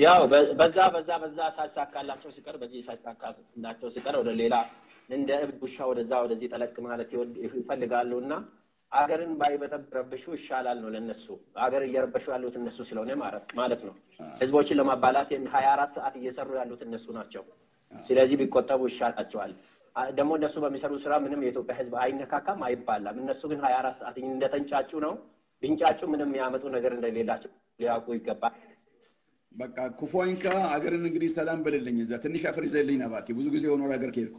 ያው በዛ በዛ በዛ ሳይሳካላቸው ሲቀር በዚህ ሳይሳካላቸው ሲቀር ወደ ሌላ እንደ እብድ ውሻ ወደዛ ወደዚህ ጠለቅ ማለት ይፈልጋሉ እና አገርን ባይበጠብረብሹ ይሻላል ነው ለነሱ። አገር እየረበሹ ያሉት እነሱ ስለሆነ ማለት ነው። ህዝቦችን ለማባላት ሀያ አራት ሰዓት እየሰሩ ያሉት እነሱ ናቸው። ስለዚህ ቢቆጠቡ ይሻላቸዋል። ደግሞ እነሱ በሚሰሩ ስራ ምንም የኢትዮጵያ ህዝብ አይነካካም፣ አይባላም። እነሱ ግን ሀያ አራት ሰዓት እንደተንጫጩ ነው። ቢንጫጩ ምንም የሚያመጡ ነገር እንደሌላቸው ሊያውቁ ይገባል። በቃ ኩፎይንካ አገርን እንግዲህ ሰላም በልልኝ። እዛ ትንሽ አፈር ይዘልኝ ነባቴ። ብዙ ጊዜ ሆኖ ሀገር ከሄድኩ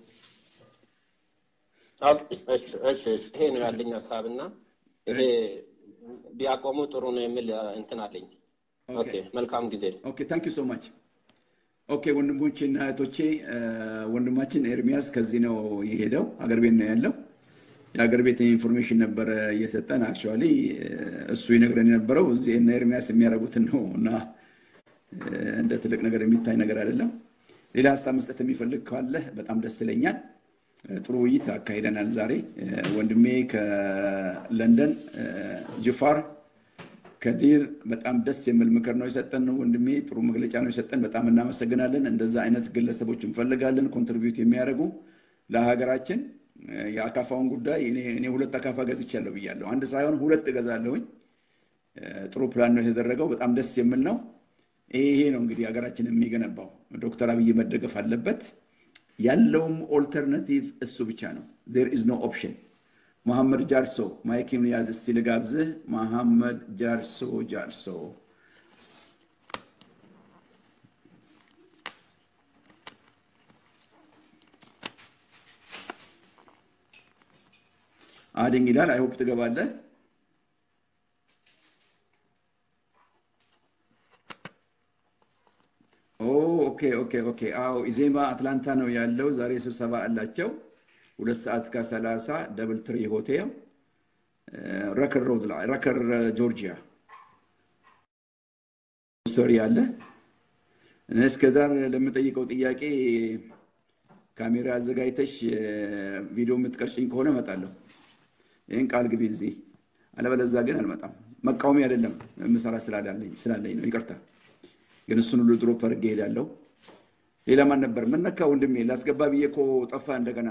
ይሄ ነው ያለኝ ሀሳብ እና ይሄ ቢያቆሙ ጥሩ ነው የሚል እንትን አለኝ። ኦኬ መልካም ጊዜ። ኦኬ ታንክ ዩ ሶ ማች። ኦኬ ወንድሞቼ እና እህቶቼ፣ ወንድማችን ኤርሚያስ ከዚህ ነው የሄደው፣ አገር ቤት ነው ያለው። የአገር ቤት ኢንፎርሜሽን ነበረ እየሰጠን። አክቹዋሊ እሱ ይነግረን የነበረው እዚህ እነ ኤርሚያስ የሚያደርጉትን ነው እና እንደ ትልቅ ነገር የሚታይ ነገር አይደለም። ሌላ ሀሳብ መስጠት የሚፈልግ ካለ በጣም ደስ ይለኛል። ጥሩ ውይይት አካሂደናል ዛሬ። ወንድሜ ከለንደን ጅፋር ከዲር በጣም ደስ የሚል ምክር ነው የሰጠን። ወንድሜ ጥሩ መግለጫ ነው የሰጠን። በጣም እናመሰግናለን። እንደዛ አይነት ግለሰቦች እንፈልጋለን፣ ኮንትሪቢዩት የሚያደርጉ ለሀገራችን። የአካፋውን ጉዳይ እኔ ሁለት አካፋ ገዝቻለሁ ብያለሁ። አንድ ሳይሆን ሁለት እገዛለሁኝ። ጥሩ ፕላን ነው የተደረገው። በጣም ደስ የሚል ነው። ይሄ ነው እንግዲህ ሀገራችን የሚገነባው። ዶክተር አብይ መደገፍ አለበት። ያለውም ኦልተርናቲቭ እሱ ብቻ ነው። ዜር ኢዝ ኖ ኦፕሽን። መሐመድ ጃርሶ ማይኪን ያዝ እስቲ ልጋብዝህ። መሐመድ ጃርሶ ጃርሶ አድኝ ይላል። አይሆፕ ትገባለህ። ኦኬ ኦኬ ኦኬ። አዎ ኢዜማ አትላንታ ነው ያለው። ዛሬ ስብሰባ አላቸው። ሁለት ሰዓት ከሰላሳ ደብል ትሪ ሆቴል ረከር ሮድ ላይ ረከር ጆርጂያ ስቶሪ አለ። እስከዛ ለምጠይቀው ጥያቄ ካሜራ አዘጋጅተሽ ቪዲዮ የምትቀርጭኝ ከሆነ እመጣለሁ። ይህን ቃል ግቢ እዚህ፣ አለበለዛ ግን አልመጣም። መቃወሚ አይደለም የምሰራ ስላለኝ ነው። ይቅርታ ግን እሱን ሁሉ ድሮፕ አድርጌ እሄዳለሁ። ሌላ ማን ነበር? ምን ነካ ወንድሜ? ላስገባ ብዬ እኮ ጠፋ እንደገና።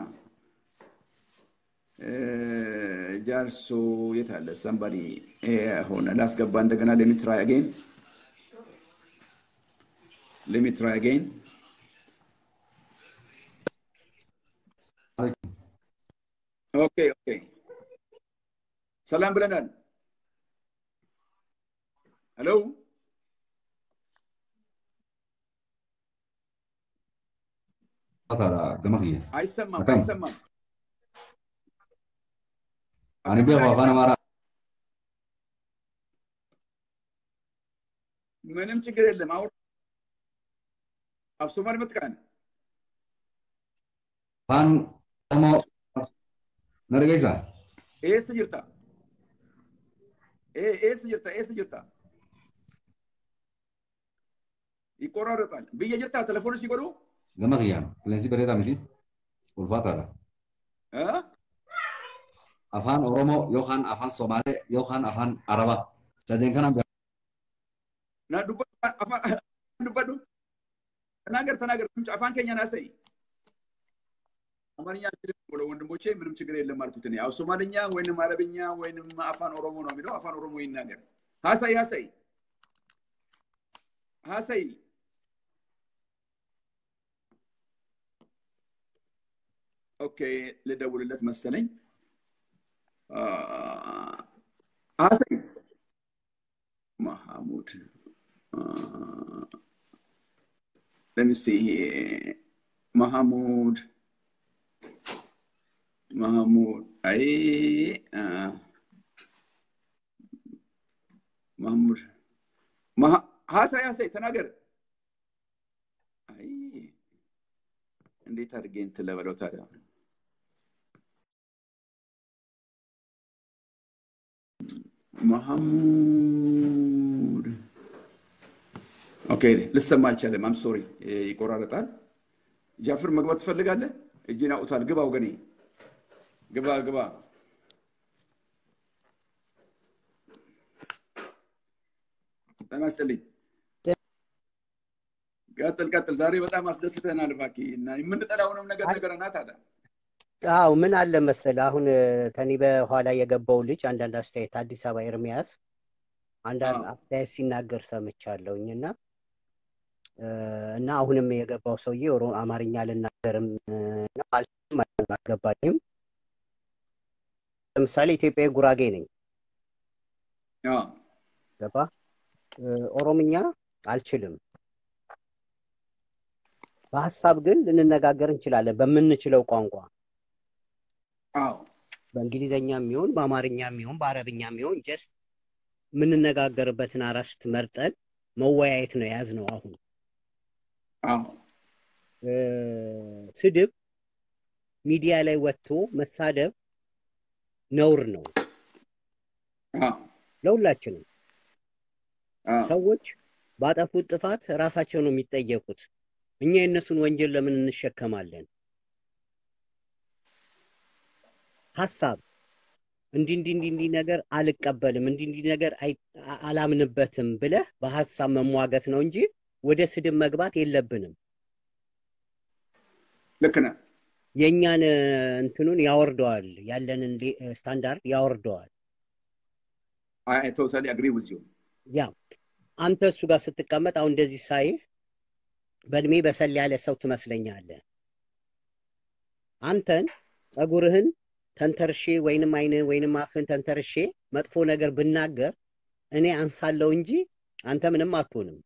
ጃርሶ የት አለ? ሰምባዲ ሆነ ላስገባ እንደገና። ሌሚ ትራይ አጌን ሌሚ ትራይ አጌን። ኦኬ ኦኬ፣ ሰላም ብለናል። ሄሎ gama kiyya. አይሰማም Akkam? አይሰማም። Ani beeku afaan Amaaraa. ምንም ችግር የለም። አሁን አፍሶማል መጥቃን Afaan Oromoo na dhageessaa? ኤስ ጅርታ ኤስ ጅርታ ኤስ ጅርታ ይቆራረጣል ብዬ ጅርታ ቴሌፎን ሲጎዱ Gama kiyyaan qilleensi bareedaa miti ulfaataadha. Afaan Oromoo yookaan afaan Somaalee yookaan afaan Arabaa sadeen kanaan beeku. ና ዱበዱ ተናገር ተናገር አፋን ከኛ ናሰይ አማርኛ አልችልም ብሎ ወንድሞቼ ምንም ችግር የለም አልኩት እኔ ያው ሶማልኛ ወይንም አረብኛ ወይንም አፋን ኦሮሞ ነው የሚለው አፋን ኦሮሞ ይናገር ሀሳይ ሀሳይ ሀሳይ ኦኬ ልደውልለት መሰለኝ ሀሳይ ማሐሙድ let me see here. Mahmoud. Mahmoud. Ay, uh, Mahmoud. Mah ሀሳይ ሀሳይ ተናገር። አይ እንዴት አድርጌ እንትን ልበለው ታዲያ? መሐሙድ ኦኬ፣ ልሰማ አልቻለም። አም ሶሪ ይቆራረጣል። ጃፍር መግባት ትፈልጋለህ? እጅን አውጥቷል። ግባ ወገኔ፣ ግባ ግባ። ጤና ይስጥልኝ። ቀጥል ቀጥል። ዛሬ በጣም አስደስተናል። እባክህ እና የምንጠላውንም ነገር ነገረናት አለ። አው ምን አለ መሰለህ አሁን ከኔ በኋላ የገባው ልጅ አንዳንድ አስተያየት አዲስ አበባ ኤርሚያስ አንዳንድ አስተያየት ሲናገር ሰምቻለሁኝ እና እና አሁንም የገባው ሰውዬ አማርኛ ልናገርም አልገባኝም። ለምሳሌ ኢትዮጵያዊ ጉራጌ ነኝ ገባ ኦሮምኛ አልችልም። በሀሳብ ግን ልንነጋገር እንችላለን በምንችለው ቋንቋ በእንግሊዘኛ የሚሆን በአማርኛ የሚሆን በአረብኛ የሚሆን ጀስት የምንነጋገርበትን አራስት መርጠን መወያየት ነው የያዝነው። አሁን ስድብ ሚዲያ ላይ ወጥቶ መሳደብ ነውር ነው ለሁላችንም። ሰዎች ባጠፉት ጥፋት ራሳቸው ነው የሚጠየቁት። እኛ የእነሱን ወንጀል ለምን እንሸከማለን? ሀሳብ እንዲህ እንዲህ እንዲህ እንዲህ ነገር አልቀበልም፣ እንዲህ እንዲህ ነገር አላምንበትም ብለህ በሀሳብ መሟገት ነው እንጂ ወደ ስድብ መግባት የለብንም። ልክ ነህ። የእኛን እንትኑን ያወርደዋል፣ ያለንን ስታንዳርድ ያወርደዋል። ቶታሊ አግሪ ዊዝ ዩ ያ አንተ እሱ ጋር ስትቀመጥ አሁን እንደዚህ ሳይህ በእድሜ በሰል ያለ ሰው ትመስለኛለህ። አንተን ጸጉርህን ተንተርሼ ወይንም አይንን ወይንም አፍህን ተንተርሼ መጥፎ ነገር ብናገር እኔ አንሳለሁ እንጂ አንተ ምንም አትሆንም።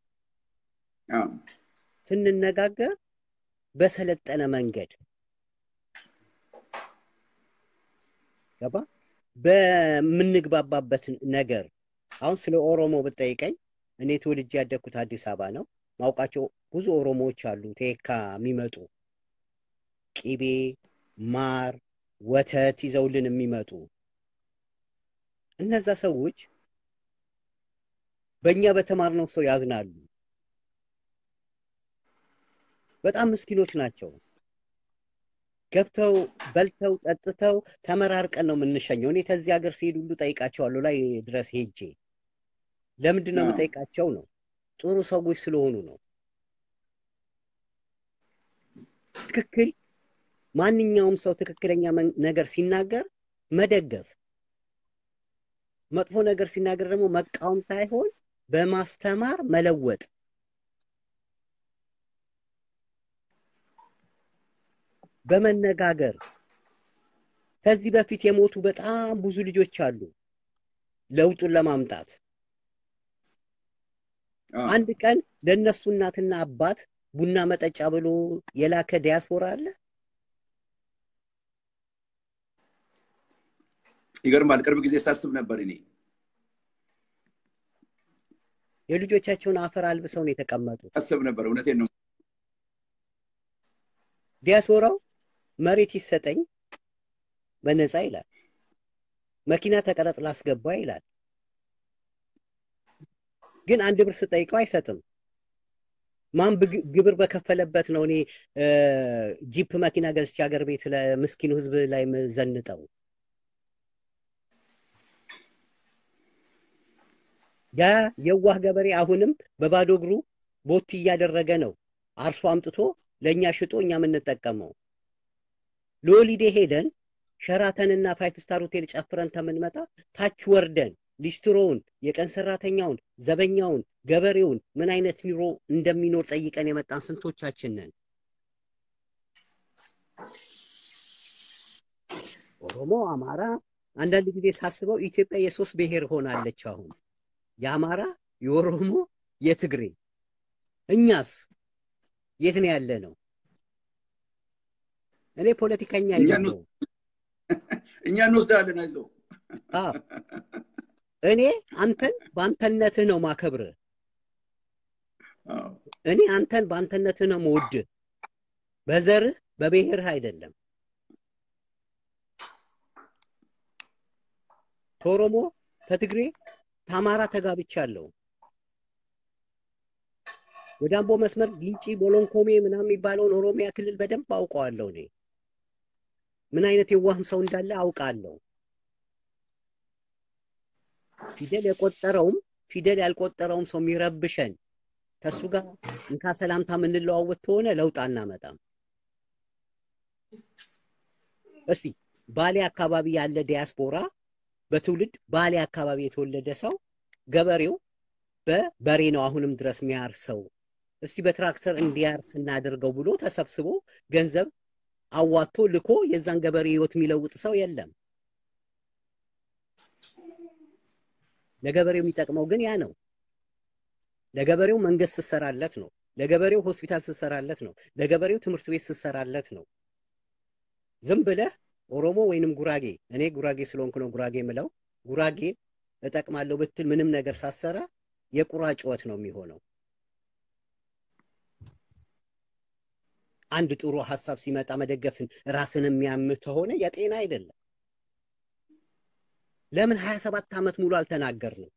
ስንነጋገር በሰለጠነ መንገድ ገባ በምንግባባበት ነገር አሁን ስለ ኦሮሞ ብጠይቀኝ እኔ ትውልጅ ያደግኩት አዲስ አበባ ነው። ማውቃቸው ብዙ ኦሮሞዎች አሉ ቴካ የሚመጡ ቂቤ፣ ማር፣ ወተት ይዘውልን የሚመጡ እነዛ ሰዎች በእኛ በተማርነው ሰው ያዝናሉ። በጣም ምስኪኖች ናቸው። ገብተው በልተው ጠጥተው ተመራርቀን ነው የምንሸኘው። እኔ ከዚህ ሀገር ሲሄድ ሁሉ ጠይቃቸዋለሁ ላይ ድረስ ሄጄ ለምንድን ነው የምጠይቃቸው ነው ጥሩ ሰዎች ስለሆኑ ነው። ትክክል ማንኛውም ሰው ትክክለኛ ነገር ሲናገር መደገፍ፣ መጥፎ ነገር ሲናገር ደግሞ መቃወም ሳይሆን በማስተማር መለወጥ። በመነጋገር ከዚህ በፊት የሞቱ በጣም ብዙ ልጆች አሉ ለውጡን ለማምጣት አንድ ቀን ለእነሱ እናትና አባት ቡና መጠጫ ብሎ የላከ ዲያስፖራ አለ። ይገርማል። ቅርብ ጊዜ ሳስብ ነበር እኔ የልጆቻቸውን አፈር አልብሰው ነው የተቀመጡት። አስብ ነበር። እውነቴን ነው። ዲያስፖራው መሬት ይሰጠኝ በነፃ ይላል። መኪና ተቀረጥ ላስገባ ይላል። ግን አንድ ብር ስጠይቀው አይሰጥም። ማን ግብር በከፈለበት ነው እኔ ጂፕ መኪና ገዝቼ ሀገር ቤት ለምስኪኑ ህዝብ ላይ ዘንጠው? ያ የዋህ ገበሬ አሁንም በባዶ እግሩ ቦቲ እያደረገ ነው አርሶ አምጥቶ ለእኛ ሽጦ እኛ የምንጠቀመው። ለሆሊዴ ሄደን ሸራተንና ፋይፍ ስታር ሆቴል ጨፍረን ተምንመጣ ታች ወርደን ሊስትሮውን፣ የቀን ሰራተኛውን፣ ዘበኛውን፣ ገበሬውን ምን አይነት ኑሮ እንደሚኖር ጠይቀን የመጣን ስንቶቻችን ነን? ኦሮሞ፣ አማራ፣ አንዳንድ ጊዜ ሳስበው ኢትዮጵያ የሶስት ብሔር ሆናለች። አሁን የአማራ፣ የኦሮሞ፣ የትግሬ። እኛስ የት ነው ያለ ነው? እኔ ፖለቲከኛ አይደለሁም። እኛ እንወስዳለን። አይዞህ እኔ አንተን በአንተነትህ ነው ማከብርህ። እኔ አንተን በአንተነትህ ነው መውድህ፣ በዘርህ በብሔርህ አይደለም። ከኦሮሞ ከትግሬ ከአማራ ተጋብቻለሁ። ወደ አምቦ መስመር ግንጪ፣ ቦሎንኮሜ ምናምን የሚባለውን ኦሮሚያ ክልል በደንብ አውቀዋለሁ። እኔ ምን አይነት የዋህም ሰው እንዳለ አውቃለሁ። ፊደል የቆጠረውም ፊደል ያልቆጠረውም ሰው የሚረብሸን ከሱ ጋር እንካ ሰላምታ የምንለዋወጥ ከሆነ ለውጥ አናመጣም። እስቲ ባሌ አካባቢ ያለ ዲያስፖራ በትውልድ ባሌ አካባቢ የተወለደ ሰው ገበሬው በበሬ ነው አሁንም ድረስ የሚያርሰው። እስቲ በትራክተር እንዲያርስ እናደርገው ብሎ ተሰብስቦ ገንዘብ አዋጥቶ ልኮ የዛን ገበሬ ህይወት የሚለውጥ ሰው የለም። ለገበሬው የሚጠቅመው ግን ያ ነው። ለገበሬው መንግስት ስትሰራለት ነው። ለገበሬው ሆስፒታል ስትሰራለት ነው። ለገበሬው ትምህርት ቤት ስትሰራለት ነው። ዝም ብለህ ኦሮሞ ወይንም ጉራጌ እኔ ጉራጌ ስለሆንኩ ነው ጉራጌ ምለው ጉራጌ እጠቅማለሁ ብትል ምንም ነገር ሳሰራ የቁራ ጩኸት ነው የሚሆነው። አንድ ጥሩ ሀሳብ ሲመጣ መደገፍን ራስን የሚያምህ ከሆነ የጤና አይደለም። ለምን ሀያ ሰባት ዓመት ሙሉ አልተናገርንም?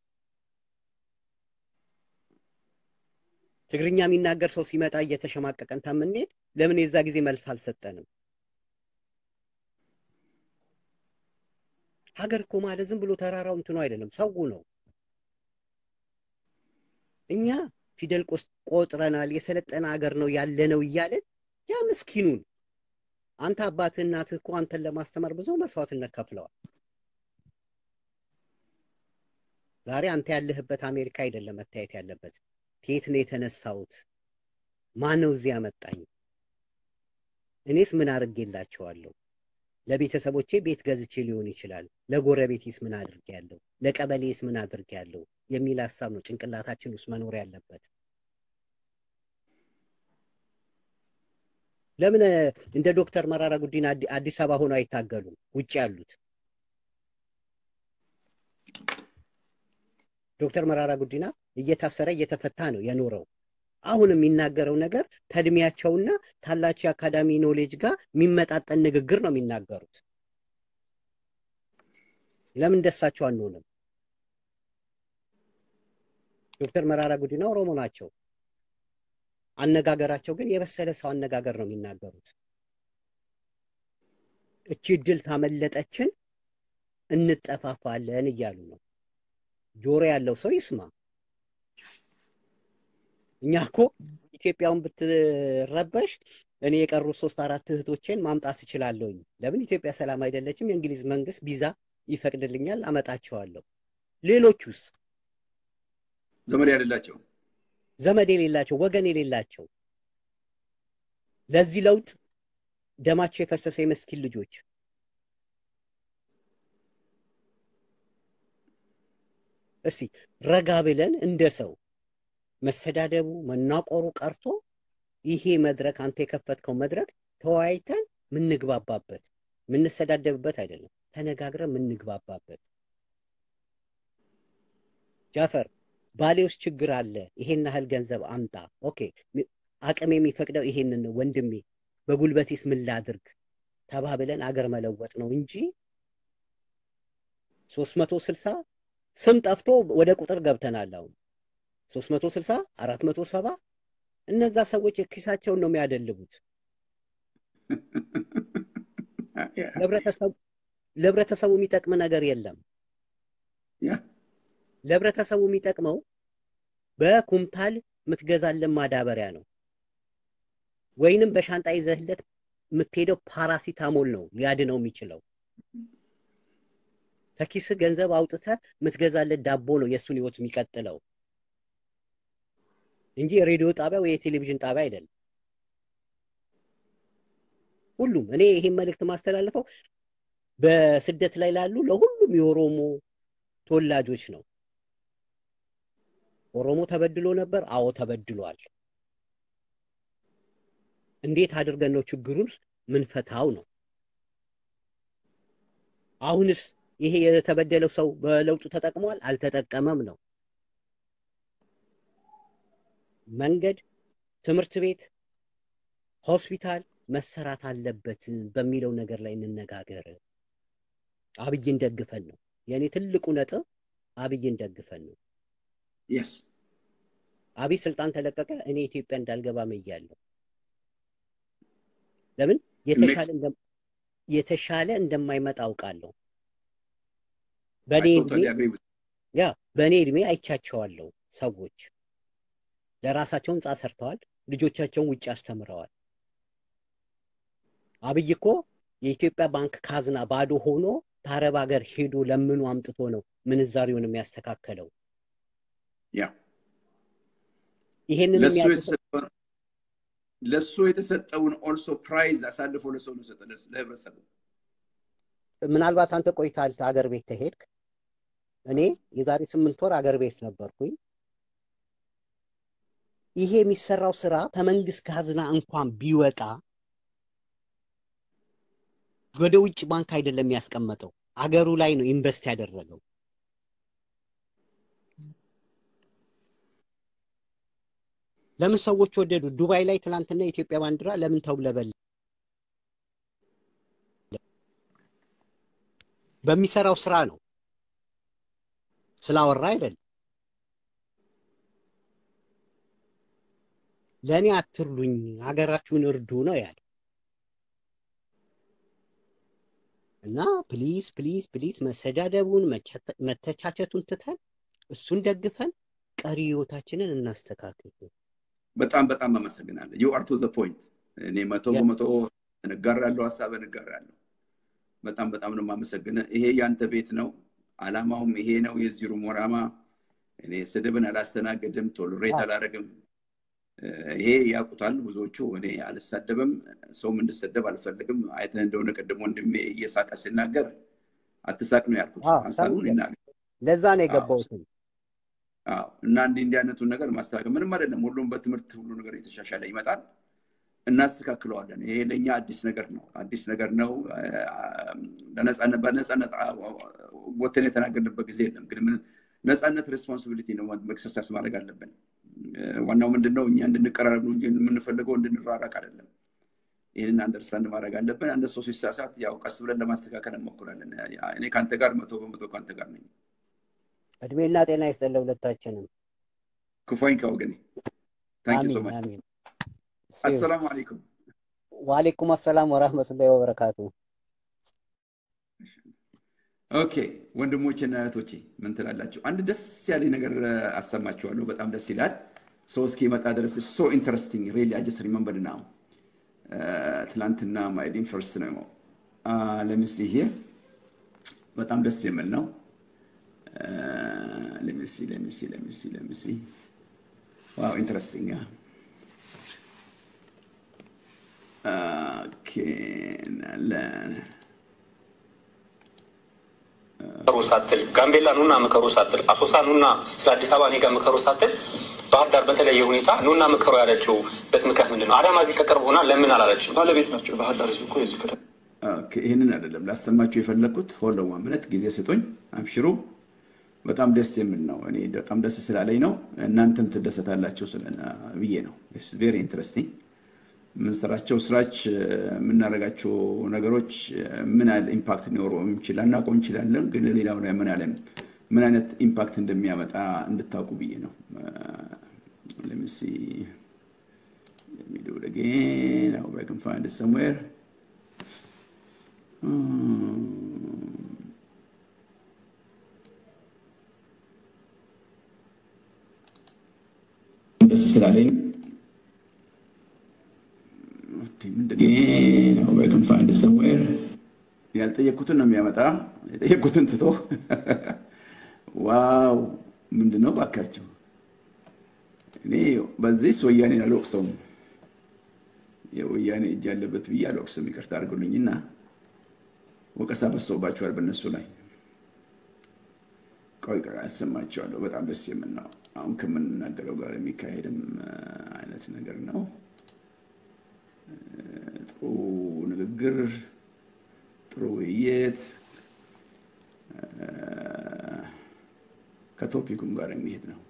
ትግርኛ የሚናገር ሰው ሲመጣ እየተሸማቀቀን ከምንሄድ ለምን የዛ ጊዜ መልስ አልሰጠንም? ሀገር እኮ ማለት ዝም ብሎ ተራራው እንትኑ አይደለም፣ ሰው ነው። እኛ ፊደል ቆጥረናል፣ የሰለጠነ ሀገር ነው ያለነው እያለን ያ ምስኪኑን አንተ አባትህ እናትህ እኮ አንተን ለማስተማር ብዙ መስዋዕትነት ከፍለዋል። ዛሬ አንተ ያለህበት አሜሪካ አይደለም መታየት ያለበት። ከየት ነው የተነሳሁት? ማን ነው እዚህ ያመጣኝ? እኔስ ምን አድርጌላቸዋለሁ? ለቤተሰቦቼ ቤት ገዝቼ ሊሆን ይችላል። ለጎረቤቴስ ምን አድርጌያለሁ? ለቀበሌስ ምን አድርጌያለሁ? የሚል ሀሳብ ነው ጭንቅላታችን ውስጥ መኖር ያለበት። ለምን እንደ ዶክተር መራራ ጉዲና አዲስ አበባ ሆነው አይታገሉም? ውጭ ያሉት ዶክተር መራራ ጉዲና እየታሰረ እየተፈታ ነው የኖረው። አሁን የሚናገረው ነገር ከእድሜያቸውና ካላቸው የአካዳሚ ኖሌጅ ጋር የሚመጣጠን ንግግር ነው የሚናገሩት። ለምን ደሳቸው አንሆንም? ዶክተር መራራ ጉዲና ኦሮሞ ናቸው። አነጋገራቸው ግን የበሰለ ሰው አነጋገር ነው የሚናገሩት። እቺ እድል ታመለጠችን እንጠፋፋለን እያሉ ነው። ጆሮ ያለው ሰው ይስማ። እኛ እኮ ኢትዮጵያውን ብትረበሽ እኔ የቀሩ ሶስት አራት እህቶቼን ማምጣት እችላለሁኝ። ለምን ኢትዮጵያ ሰላም አይደለችም? የእንግሊዝ መንግስት ቪዛ ይፈቅድልኛል፣ አመጣቸዋለሁ። ሌሎቹስ ዘመድ ያደላቸው ዘመድ የሌላቸው ወገን የሌላቸው ለዚህ ለውጥ ደማቸው የፈሰሰ የመስኪን ልጆች እስቲ ረጋ ብለን እንደ ሰው መሰዳደቡ መናቆሩ ቀርቶ ይሄ መድረክ አንተ የከፈትከው መድረክ ተወያይተን ምንግባባበት ምንሰዳደብበት አይደለም፣ ተነጋግረን ምንግባባበት። ጃፈር ባሌ ውስጥ ችግር አለ፣ ይሄን ያህል ገንዘብ አምጣ። ኦኬ አቅም የሚፈቅደው ይሄንን ነው ወንድሜ፣ በጉልበቴስ ምን ላድርግ ተባብለን አገር መለወጥ ነው እንጂ ሶስት መቶ ስልሳ ስም ጠፍቶ ወደ ቁጥር ገብተናል። አሁን ሶስት መቶ ስልሳ አራት መቶ ሰባ እነዛ ሰዎች ኪሳቸውን ነው የሚያደልቡት። ለህብረተሰቡ የሚጠቅም ነገር የለም። ለህብረተሰቡ የሚጠቅመው በኩምታል የምትገዛለን ማዳበሪያ ነው፣ ወይንም በሻንጣ ይዘህለት የምትሄደው ፓራሲታሞል ነው ሊያድነው የሚችለው። ከኪስ ገንዘብ አውጥተህ የምትገዛለት ዳቦ ነው የእሱን ህይወት የሚቀጥለው እንጂ የሬዲዮ ጣቢያ ወይ የቴሌቪዥን ጣቢያ አይደለም። ሁሉም እኔ ይሄን መልእክት ማስተላልፈው በስደት ላይ ላሉ ለሁሉም የኦሮሞ ተወላጆች ነው። ኦሮሞ ተበድሎ ነበር። አዎ ተበድሏል። እንዴት አድርገን ነው ችግሩን ምንፈታው ነው። አሁንስ ይሄ የተበደለው ሰው በለውጡ ተጠቅሟል? አልተጠቀመም ነው። መንገድ፣ ትምህርት ቤት፣ ሆስፒታል መሰራት አለበት በሚለው ነገር ላይ እንነጋገር። አብይን ደግፈን ነው የእኔ ትልቁ ነጥብ፣ አብይን ደግፈን ነው። የስ አብይ ስልጣን ተለቀቀ፣ እኔ ኢትዮጵያ እንዳልገባ መያለሁ። ለምን የተሻለ የተሻለ እንደማይመጣ አውቃለሁ። በእኔ እድሜ ያ በእኔ እድሜ አይቻቸዋለሁ ሰዎች ለራሳቸው ህንፃ ሰርተዋል። ልጆቻቸውን ውጭ አስተምረዋል። አብይ እኮ የኢትዮጵያ ባንክ ካዝና ባዶ ሆኖ ከአረብ ሀገር ሄዶ ለምኑ አምጥቶ ነው ምንዛሪውን የሚያስተካከለው። ያ ይሄንን ለሱ የሚያውቁት የተሰጠውን ለሱ የተሰጠውን ኦልሶ ፕራይዝ አሳልፎ ለሰው ነው የሰጠ ለህብረተሰቡ። ምናልባት አንተ ቆይተሃል አገር ቤት ተሄድክ። እኔ የዛሬ ስምንት ወር አገር ቤት ነበርኩኝ። ይሄ የሚሰራው ስራ ከመንግስት ካዝና እንኳን ቢወጣ ወደ ውጭ ባንክ አይደለም ያስቀመጠው፣ አገሩ ላይ ነው ኢንቨስት ያደረገው። ለምን ሰዎች ወደዱ? ዱባይ ላይ ትናንትና የኢትዮጵያ ባንዲራ ለምን ተውለበለ? በሚሰራው ስራ ነው ስላወራ አይደለም። ለእኔ አትርዱኝ፣ ሀገራችሁን እርዱ ነው ያለ እና ፕሊዝ ፕሊዝ ፕሊዝ መሰዳደቡን መተቻቸቱን ትተን እሱን ደግፈን ቀሪ ህይወታችንን እናስተካክል። በጣም በጣም አመሰግናለሁ። ዩ አር ቱ ዘ ፖይንት። እኔ መቶ በመቶ እንጋራለሁ፣ ሀሳብን እንጋራለሁ። በጣም በጣም ነው የማመሰግነው። ይሄ ያንተ ቤት ነው፣ አላማውም ይሄ ነው። የዚህ ሩም ወራማ እኔ ስድብን አላስተናግድም፣ ቶሎሬት አላደርግም። ይሄ ያውቁታል ብዙዎቹ። እኔ አልሳደብም፣ ሰውም እንድሰደብ አልፈልግም። አይተህ እንደሆነ ቅድም ወንድሜ እየሳቀ ሲናገር አትሳቅ ነው ያልኩት። ሀሳቡን ይናገር። ለዛ ነው የገባሁት። አዎ እና እንዲህ እንዲህ አይነቱን ነገር ማስተካከል ምንም አይደለም። ሁሉም በትምህርት ሁሉ ነገር የተሻሻለ ይመጣል፣ እናስተካክለዋለን። ይሄ ለእኛ አዲስ ነገር ነው፣ አዲስ ነገር ነው። ለነፃነት በነፃነት ወተን የተናገርንበት ጊዜ የለም። ግን ምን ነፃነት ሬስፖንሲቢሊቲ ነው፣ ኤክሰርሳይዝ ማድረግ አለብን። ዋናው ምንድን ነው? እኛ እንድንቀራረብ ነው እንጂ የምንፈልገው እንድንራራቅ አይደለም። ይህንን አንደርስታንድ ማድረግ አለብን። አንድ ሰው ሲሳሳት ያው ቀስ ብለን ለማስተካከል እንሞክራለን። እኔ ከአንተ ጋር መቶ በመቶ ከአንተ ጋር ነኝ። እድሜና ጤና ይስጠን ለሁለታችንም። ክፉኝ ከወገኔ ታንኪ ሶ አሚን ማች። አሚን። አሰላሙ አለይኩም። ወአለይኩም አሰላም ወራህመቱላሂ ወበረካቱ። ኦኬ ወንድሞቼና እህቶቼ ምን ትላላችሁ? አንድ ደስ ያለኝ ነገር አሰማችኋለሁ። በጣም ደስ ይላል። ሰው እስኪመጣ ድረስ ሶ ኢንተረስቲንግ ሪሊ አይ ጀስት ሪመምበር ናው ትላንትና ማይዲን ፈርስት ነው ለምስ ይሄ በጣም ደስ የሚል ነው። ለምሲ ለምሲ ለምሲ ለምሲ ዋው ኢንተረስቲንግ ኦኬ ናለን ምከሩ ሳትል ጋምቤላ ኑና ምከሩ ሳትል አሶሳ ኑና ስለ አዲስ አበባ እኔ ጋር ምከሩ ሳትል ባህር ዳር በተለየ ሁኔታ ኑና ምከሩ ያለችውበት ምክንያት ምንድን ነው? አዳማ እዚህ ከቅርብ ሆና ለምን አላለችም? ባለቤት ናቸው። ባህር ዳር ህዝብ እኮ የዚህ ከተማ ኦኬ፣ ይህንን አይደለም ላሰማችሁ የፈለግኩት። ሆልደው ምነት ጊዜ ስጡኝ፣ አብሽሩ። በጣም ደስ የሚል ነው። እኔ በጣም ደስ ስላለኝ ነው። እናንተም ትደሰታላችሁ ስለ ብዬ ነው። ቬሪ ኢንትረስቲንግ የምንሰራቸው ስራች የምናደርጋቸው ነገሮች ምን ያህል ኢምፓክት ሊኖረው ይችላል እናውቀው እንችላለን፣ ግን ሌላው ላይ ምን ያህል ምን አይነት ኢምፓክት እንደሚያመጣ እንድታውቁ ብዬ ነው። ለምሲ የሚሉ again I hope I can find it somewhere ደስ ስላለኝ ያልጠየቅኩትን ነው የሚያመጣ። የጠየቅኩትን ትቶ ዋው ምንድን ነው ባካቸው። እኔ በዚህ ወያኔን አልወቅሰውም፣ የወያኔ እጅ ያለበት ብዬ አልወቅስም። ይቅርታ አድርጉልኝና ወቀሳ በዝቶባቸዋል በእነሱ ላይ። ቆይ ቆይ ያሰማቸዋለሁ። በጣም ደስ የምን ነው አሁን ከምንናገረው ጋር የሚካሄድም አይነት ነገር ነው። ጥሩ ንግግር፣ ጥሩ ውይይት ከቶፒኩም ጋር የሚሄድ ነው።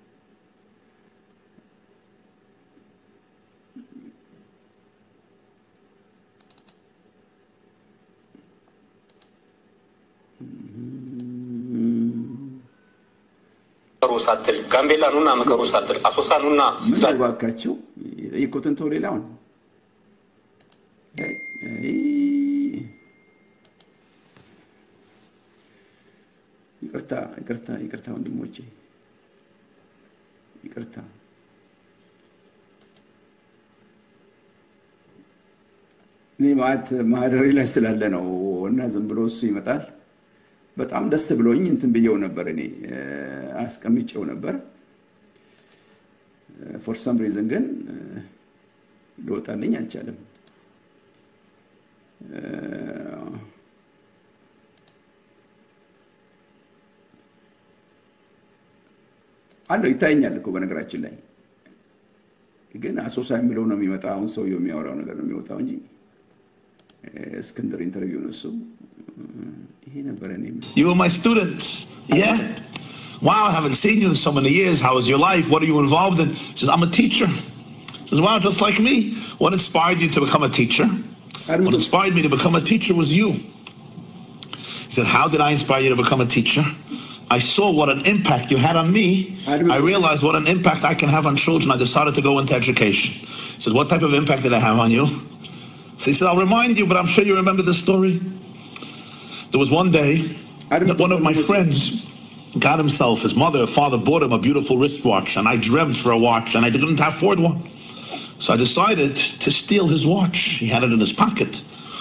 ምከሩ ሳትል ጋምቤላ ኑና ምከሩ ሳትል አሶሳ ኑና ምን ስለ እባካችሁ የጠየቅኩትን ተው ሌላውን ይቅርታ ይቅርታ ይቅርታ ወንድሞቼ ይቅርታ እኔ ማለት ማህደሬ ላይ ስላለ ነው እና ዝም ብሎ እሱ ይመጣል። በጣም ደስ ብሎኝ እንትን ብየው ነበር እኔ እ፣ አስቀምጬው ነበር። ፎር ሰም ሪዝን ግን እ፣ ሊወጣልኝ አልቻለም። እ፣ አለው ይታየኛል እኮ በነገራችን ላይ ግን አሶሳ የሚለው ነው የሚመጣ። አሁን ሰውየው የሚያወራው ነገር ነው የሚወጣው እንጂ እ፣ እስክንድር ኢንተርቪው ነው እሱ። እ፣ ይሄ ነበረ እኔ የምለው። You were my student. Yeah. Wow, I haven't seen you in so many years. How was your life? What are you involved in? He says, I'm a teacher. He says, wow, just like me. What inspired you to become a teacher? What inspired me to become a teacher was you. He said, how did I inspire you to become a teacher? I saw what an impact you had on me. I realized what an impact I can have on children. I decided to go into education. He said, what type of impact did I have on you? So he said, I'll remind you, but I'm sure you remember this story. There was one day that one of my friends got himself, his mother, father bought him a beautiful wristwatch, and I dreamt for a watch, and I didn't afford one. So I decided to steal his watch. He had it in his pocket.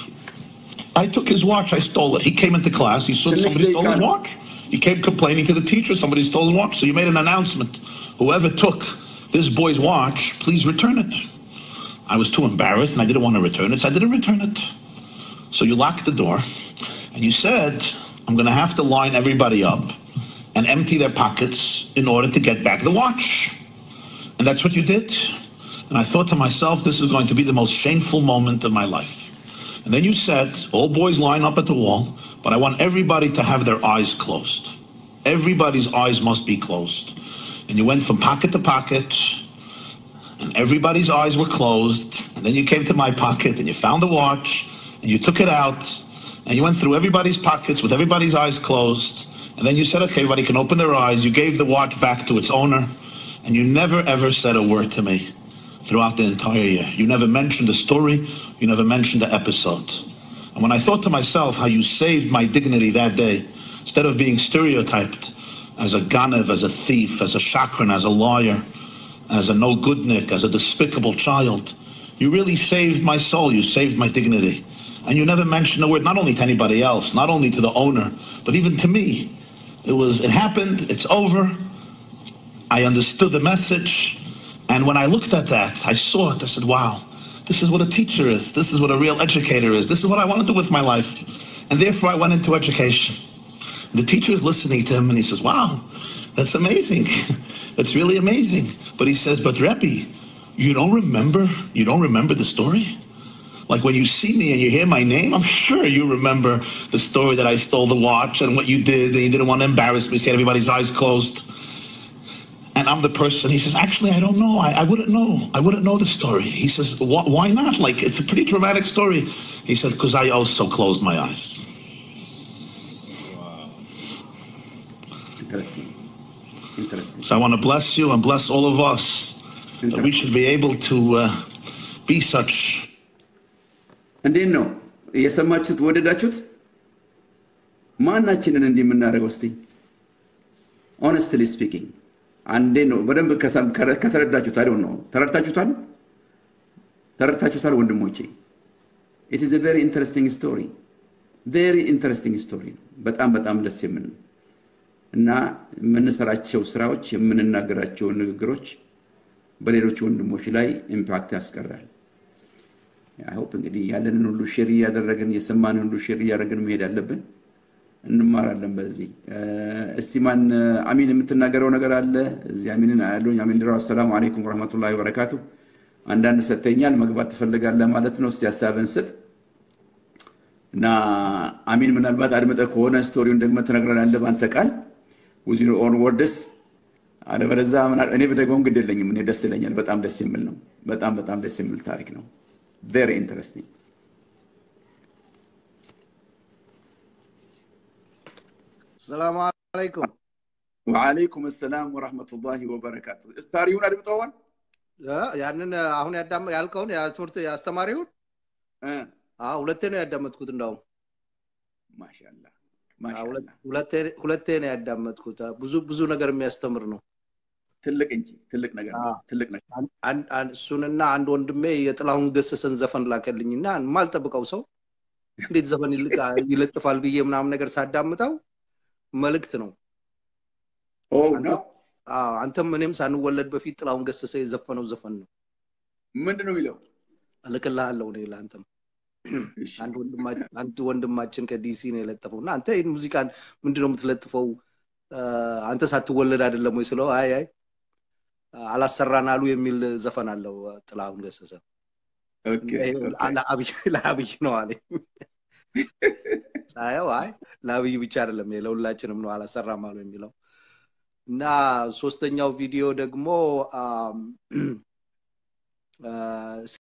I took his watch, I stole it. He came into class, he saw somebody stole his watch. He came complaining to the teacher, somebody stole his watch. So you made an announcement. Whoever took this boy's watch, please return it. I was too embarrassed and I didn't want to return it, so I didn't return it. So you locked the door and you said, I'm going to have to line everybody up and empty their pockets in order to get back the watch. And that's what you did. And I thought to myself, this is going to be the most shameful moment of my life. And then you said, all boys line up at the wall, but I want everybody to have their eyes closed. Everybody's eyes must be closed. And you went from pocket to pocket, and everybody's eyes were closed. And then you came to my pocket and you found the watch, and you took it out, and you went through everybody's pockets with everybody's eyes closed. And then you said, okay, everybody can open their eyes. You gave the watch back to its owner, and you never ever said a word to me throughout the entire year. You never mentioned the story, you never mentioned the episode. And when I thought to myself how you saved my dignity that day, instead of being stereotyped as a ganev, as a thief, as a chakran, as a liar, as a no goodnik, as a despicable child, you really saved my soul, you saved my dignity. And you never mentioned a word, not only to anybody else, not only to the owner, but even to me. It was, it happened, it's over. I understood the message. And when I looked at that, I saw it. I said, wow, this is what a teacher is. This is what a real educator is. This is what I want to do with my life. And therefore, I went into education. The teacher is listening to him and he says, wow, that's amazing. that's really amazing. But he says, but Rebbe, you don't remember, you don't remember the story? Like when you see me and you hear my name, I'm sure you remember the story that I stole the watch and what you did, and you didn't want to embarrass me, so you had everybody's eyes closed. And I'm the person. He says, actually, I don't know. I, I wouldn't know. I wouldn't know the story. He says, "Wh- why not? Like, it's a pretty dramatic story. He said, because I also closed my eyes. Interesting. Interesting. So I want to bless you and bless all of us that we should be able to uh, be such እንዴት ነው የሰማችሁት? ወደዳችሁት? ማናችንን እንዲህ የምናደርገው እስቲ ኦነስትሊ ስፒኪንግ አንዴ ነው በደንብ ከሰም- ከረ- ከተረዳችሁት አይደው ነው ተረድታችሁታል? ተረድታችሁታል ወንድሞቼ? ኢት ኢዝ ቬሪ ኢንተረስቲንግ ስቶሪ ቬሪ ኢንተረስቲንግ ስቶሪ ነው። በጣም በጣም ደስ የምን እና የምንሰራቸው ስራዎች የምንናገራቸው ንግግሮች በሌሎች ወንድሞች ላይ ኢምፓክት ያስቀራል። አይሆፕ እንግዲህ ያለንን ሁሉ ሼር እያደረግን የሰማንን ሁሉ ሼር እያደረግን መሄድ አለብን። እንማራለን በዚህ እስቲ ማን አሚን የምትናገረው ነገር አለ? እዚህ አሚንን አያለሁኝ። አሚን ድራው አሰላሙ አለይኩም ወረህመቱላሂ ወበረካቱ። አንዳንድ ሰጥተኛል መግባት ትፈልጋለህ ማለት ነው። እስቲ ሀሳብን ስጥ እና አሚን ምናልባት አድምጠህ ከሆነ ስቶሪውን ደግመህ ትነግረናለህ በአንተ ቃል ዊዝ ዩር ኦን ወርድስ አለበለዚያ ምና- እኔ ብደግመውም ግድ የለኝም። እኔ ደስ ይለኛል። በጣም ደስ የሚል ነው። በጣም በጣም ደስ የሚል ታሪክ ነው። ቬሪ ኢንተረስቲንግ ሰላም አለይኩም። ወዓለይኩም ሰላም ወረሕመቱላሂ ወበረካቱ። ታሪውን አድምጠዋል? እ፣ ያንን አሁን ያዳመ ያልከውን ያ ትምህርት አስተማሪውን እ፣ አዎ፣ ሁለቴ ነው ያዳመጥኩት። እንዳውም ማሻአላ አዎ፣ ሁለት- ማሻአላ። ሁለቴ ሁለቴ ነው ያዳመጥኩት። ብዙ ብዙ ነገር የሚያስተምር ነው። ትልቅ እንጂ ትልቅ ነገር ነው። አዎ። ትልቅ ነገር አን- አን- አን- እሱንና አንድ ወንድሜ የጥላሁን ገሰሰን ዘፈን ላከልኝና የማልጠብቀው ሰው እንዴት ዘፈን ይልቃ- ይለጥፋል ብዬ ምናምን ነገር ሳዳምጠው መልእክት ነው። ኦ አንተ- ነው አዎ፣ አንተም እኔም ሳንወለድ በፊት ጥላሁን ገሰሰ የዘፈነው ዘፈን ነው። ምንድን ነው የሚለው? እልክልሃለሁ እኔ ለአንተም እሺ። አንድ ወንድማ- አንድ ወንድማችን ከዲሲ ነው የለጠፈው እና አንተ ይህን ሙዚቃን ምንድን ነው የምትለጥፈው አ፣ አንተ ሳትወለድ አይደለም ወይ ስለው አይ አይ አላሰራን አሉ የሚል ዘፈን አለው አ፣ ጥላሁን ገሰሰ ኦኬ እና ይሄ ኦኬ። ለአብይ ለአብይ ነው አለኝ። አየው አይ ለአብይ ብቻ አይደለም ይሄ ለሁላችንም ነው አላሰራም አሉ የሚለው እና ሶስተኛው ቪዲዮ ደግሞ አም፣ አ፣